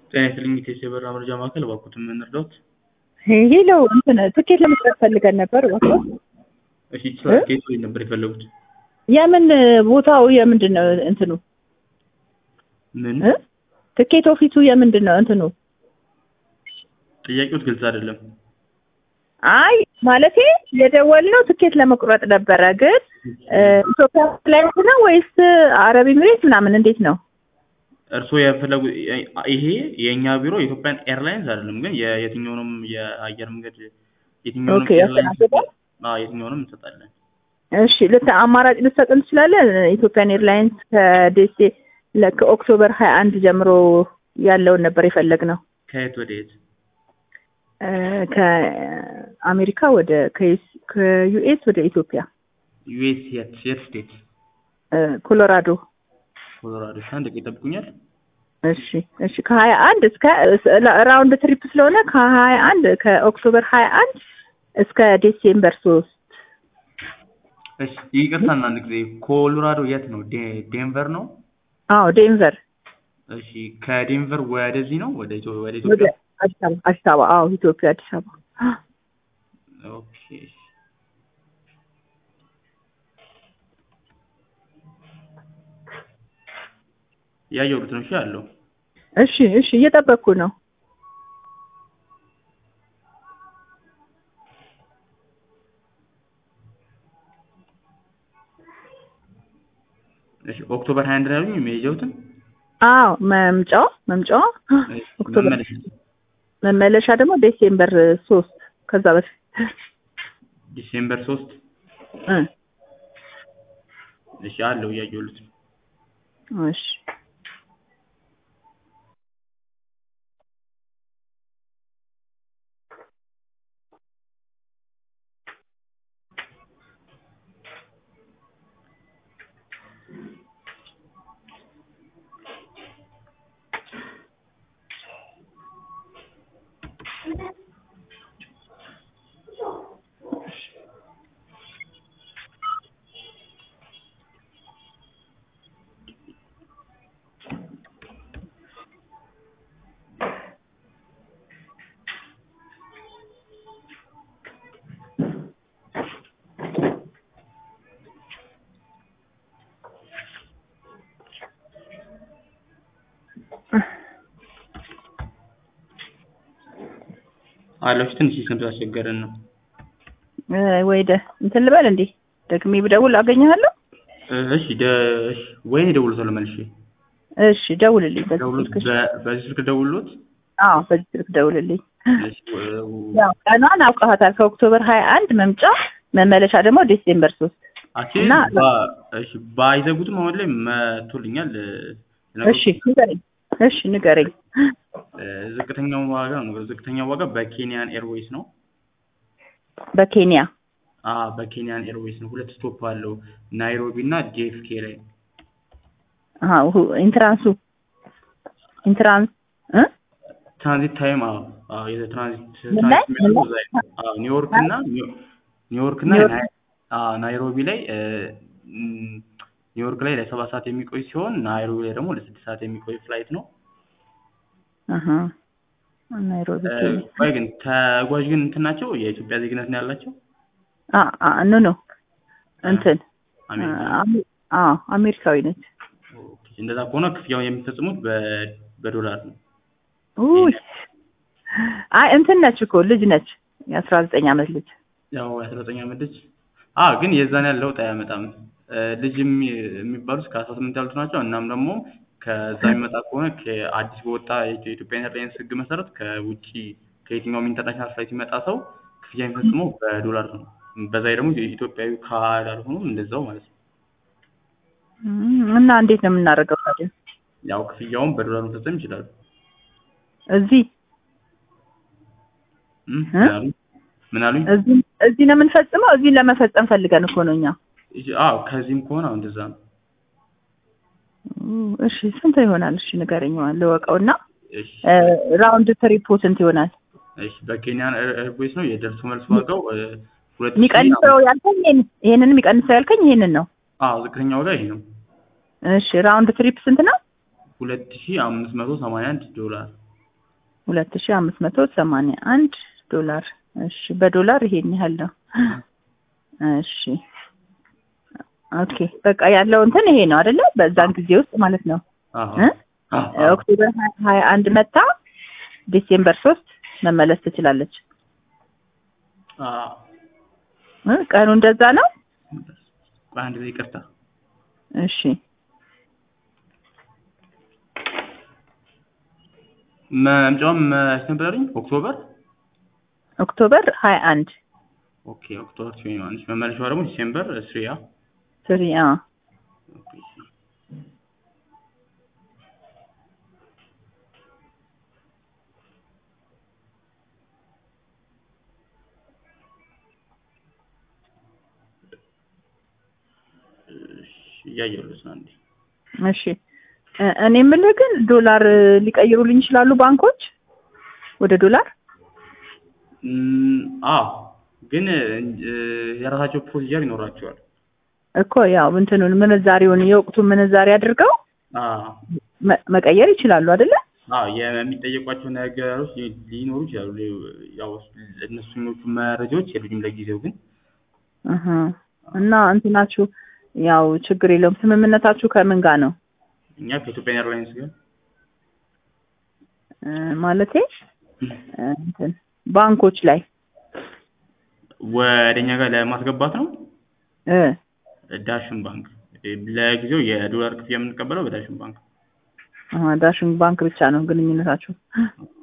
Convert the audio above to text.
ጤና ይስጥልኝ ኢቴስ የበረራ መረጃ ማዕከል እባክዎትን ምን ልርዳዎት? ሄሎ እንትን ትኬት ለመስጠት ፈልገን ነበር እባክዎ። እሺ ይችላል። ከየት ወዴት ነበር የፈለጉት? የምን ቦታው የምንድን ነው እንትኑ ምን እ? ትኬት ኦፊሱ የምንድን ነው እንትኑ? ጥያቄዎት ግልጽ አይደለም። አይ ማለቴ የደወልነው ትኬት ለመቁረጥ ነበረ፣ ግን እ፣ ኢትዮጵያ ላይ ነው ወይስ አረብ ኤሚሬት ምናምን እንዴት ነው? እርስዎ የፈለጉ ይሄ የእኛ ቢሮ የኢትዮጵያን ኤርላይንስ አይደለም፣ ግን የ- የትኛውንም የአየር መንገድ የትኛውንም ኦኬ፣ ኤርላይንስ ያስተናግዳል? አዎ የትኛውንም እንሰጣለን። እሺ ልት አማራጭ ልትሰጥን ትችላለን? ኢትዮጵያን ኤርላይንስ ከዴሴ ለ- ከኦክቶበር ሀያ አንድ ጀምሮ ያለውን ነበር የፈለግነው ከየት ወደ የት? እ፣ ከአሜሪካ ወደ ከዩስ- ከዩኤስ ወደ ኢትዮጵያ ዩኤስ የት የት ስቴት? እ፣ ኮሎራዶ ኮሎራዶ። እሺ፣ አንድ ደቂቃ ይጠብቁኛል። እሺ እሺ ከሀያ አንድ እስከ ራውንድ ትሪፕ ስለሆነ ከሀያ አንድ ከኦክቶበር ሀያ አንድ እስከ ዲሴምበር ሶስት እሺ ይቅርታና አንድ ጊዜ ኮሎራዶ የት ነው? ዴ- ዴንቨር ነው? አዎ ዴንቨር እሺ ከዴንቨር ወደዚህ ነው ወደ ኢትዮ- ወደ ወደ ኢትዮጵያ? አዲስ አበባ አዲስ አበባ አዎ ኢትዮጵያ አዲስ አበባ ኦኬ ያየሁት ነው። እሺ አለው። እሺ እሺ እየጠበቅኩ ነው እሺ ኦክቶበር 21 ነው ያሉኝ የሚሄጀውትን አዎ መምጫዋ መምጫዋ ኦክቶበር መመለስ መመለሻ ደግሞ ዴሴምበር ሶስት ከዛ በፊት ዲሴምበር 3 እ፣ እሺ አለው እያየሁት ነው። እሺ አለው እሺ ትንሽ ስንት አስቸገረን ነው። እ፣ ወይ ደ እንትን ልበል እንዴ ደግሜ ብደውል አገኘሃለሁ እሺ ደ እሺ ወይኔ ደውሎታል መልሼ እሺ ደውልልኝ በዚህ ደውሎት ስልክ በ- በዚህ ስልክ ደውሎት አዎ በዚህ ስልክ ደውልልኝ እሺ ወ- ያው ቀኗን አውቀሃታል ከኦክቶበር ሀያ አንድ መምጫ መመለሻ ደግሞ ዲሴምበር ሶስት አክቹዋሊ እና- ባ- እሺ ባይዘጉትም አሁን ላይ መቶልኛል። እሺ ንገረኝ እሺ ንገረኝ እ፣ ዝቅተኛው ዋጋ ነው። ዝቅተኛው ዋጋ በኬንያን ኤርዌይስ ነው። በኬንያ አ በኬንያን ኤርዌይስ ነው። ሁለት ስቶፕ አለው ናይሮቢ እና ጄኤፍኬ ላይ። አሀ ሁ- ኢንትራንሱ ኢንትራንስ እ ትራንዚት ታይም አዎ አዎ የትራንዚት ምን ላይ? ትራንዚት የሚያደርጉት እዛ ላይ ነው። አዎ ኒውዮርክ እና ኒው- ኒውዮርክ እና ኒውዮርክ። ናይ- አዎ ናይሮቢ ላይ እ፣ ም፣ ኒውዮርክ ላይ ለሰባት ሰዓት የሚቆይ ሲሆን ናይሮቢ ላይ ደግሞ ለስድስት ሰዓት የሚቆይ ፍላይት ነው። አሀ ናይሮቢ እ፣ ኬንያ ቆይ ግን ተጓዥ ግን እንትን ናቸው የኢትዮጵያ ዜግነት ነው ያላቸው? አ አ ኖ ኖ እንትን አሜሪካ አሜ- አዎ አሜሪካዊ ነች ኦኬ። እንደዛ ከሆነ ክፍያውን የሚፈጽሙት በ- በዶላር ነው። ውይ አይ እንትን ነች እኮ ልጅ ነች የአስራ ዘጠኝ አመት ልጅ ያው የአስራ ዘጠኝ ዓመት ልጅ አ ግን የዛን ያህል ለውጥ አያመጣም። እ፣ ልጅ የሚ- የሚባሉት ከአስራ ስምንት ያሉት ናቸው። እናም ደግሞ ከዛ የሚመጣ ከሆነ ከአዲስ በወጣ የኢትዮጵያ ኤርላይንስ ሕግ መሰረት ከውጭ ከየትኛውም ኢንተርናሽናል ፍላይት የሚመጣ ሰው ክፍያ የሚፈጽመው በዶላር ነው። በዛ ላይ ደግሞ ኢትዮጵያዊ ካላልሆኑ እንደዛው ማለት ነው። እም፣ እና እንዴት ነው የምናደርገው ታዲያ ያው ክፍያውን በዶላር መፈጸም ይችላሉ። እዚህ እም፣ እ? ምን አሉኝ? ምን አሉኝ? እዚህ እዚህ ነው የምንፈጽመው እዚህ ለመፈጸም ፈልገን እኮ ነው እኛ አዎ ከዚህም ከሆነ አሁን እንደዛ ነው። ኡ፣ እሺ ስንት ይሆናል እሺ ንገረኝ ልወቀውና እሺ ራውንድ ትሪፑ ስንት ይሆናል እሺ በኬንያን ኤር- ኤርዌይስ ነው የደርሶ መልስ ዋጋው እ፣ ሁለት ሺህ የሚቀንሰው ያልከኝ ይሄን ይሄንን የሚቀንሰው ያልከኝ ይሄንን ነው አዎ ዝቅተኛ ዋጋ ይሄ ነው። እሺ ራውንድ ትሪፕ ስንት ነው ሁለት ሺህ አምስት መቶ ሰማንያ አንድ ዶላር ሁለት ሺህ አምስት መቶ ሰማንያ አንድ ዶላር። እሺ በዶላር ይሄን ያህል ነው። እሺ ኦኬ በቃ ያለው እንትን ይሄ ነው አይደለ? በዛን ጊዜ ውስጥ ማለት ነው አዎ እ? አዎ አዎ። ኦክቶበር ሀያ አንድ መታ ዲሴምበር ሶስት መመለስ ትችላለች። አዎ። እ? ቀኑ እንደዛ ነው። ቆይ አንድ ጊዜ ይቅርታ። እሺ መምጫውም መች ነበር ያሉኝ? ኦክቶበር ኦክቶበር ሀያ አንድ ኦኬ ኦክቶበር ትዌንቲ ዋን መመለሻዋ ደግሞ ዲሴምበር ስሪ ያ ስሪ አ ኦኬ እሺ እያየሁለት ነው አንዴ እሺ እ- እኔ የምልህ ግን ዶላር ሊቀይሩልኝ ይችላሉ ባንኮች ወደ ዶላር? እም፣ አዎ ግን እ፣ የራሳቸው ፕሮሲጀር ይኖራቸዋል። እኮ ያው እንትኑን ምንዛሬውን የወቅቱን ምንዛሬ አድርገው አዎ መ- መቀየር ይችላሉ አይደለ? አዎ የሚጠየቋቸው ነገሮች ሊ- ሊኖሩ ይችላሉ። ያው እነሱኞቹ መረጃዎች የሉኝም ለጊዜው ግን እህ እና እንትናችሁ ያው ችግር የለውም። ስምምነታችሁ ከምን ጋር ነው እኛ ከኢትዮጵያ ኤርላይንስ ጋር እ፣ ማለቴ እ፣ እንትን ባንኮች ላይ ወደ እኛ ጋር ለማስገባት ነው። እ ዳሽን ባንክ ለጊዜው የዶላር ክፍያ የምንቀበለው በዳሽን ባንክ አሃ ዳሽን ባንክ ብቻ ነው ግንኙነታችሁ።